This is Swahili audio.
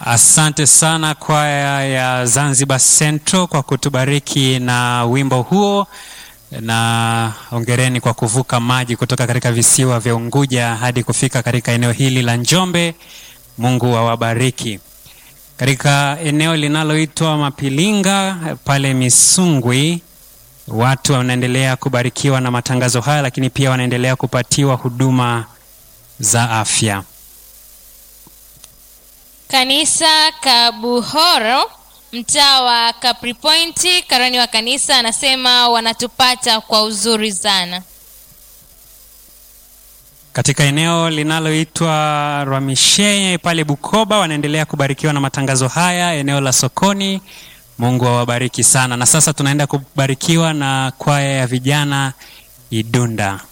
Asante sana kwaya ya Zanzibar Central kwa kutubariki na wimbo huo, na ongereni kwa kuvuka maji kutoka katika visiwa vya Unguja hadi kufika katika eneo hili la Njombe. Mungu awabariki. Katika eneo linaloitwa Mapilinga pale Misungwi, watu wanaendelea kubarikiwa na matangazo haya, lakini pia wanaendelea kupatiwa huduma za afya. Kanisa Kabuhoro, mtaa wa Capri Point, karani wa kanisa anasema wanatupata kwa uzuri sana. Katika eneo linaloitwa Rwamishenye pale Bukoba wanaendelea kubarikiwa na matangazo haya, eneo la sokoni. Mungu awabariki sana. Na sasa tunaenda kubarikiwa na kwaya ya vijana Idunda.